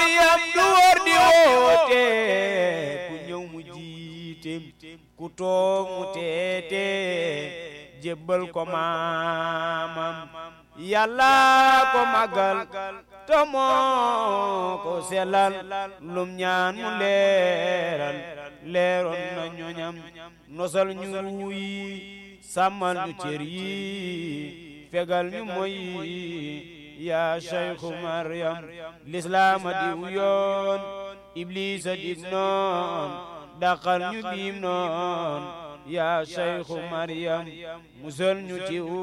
Maryam du wor di woote ku ñëw mu jiite ku toog mu teete jébbal ko maamam yàlla ko magal te moo ko selal lum ñaan mu leeral leeroon na ñoñam nosal ñu yi sàmmal ñu cër yi fegal ñu moy yaa Cheikhu Maryam lislaama diw yoon iblisa dig noon daqal ñu biim noon yaa Cheikhu Maryam musal ñu ci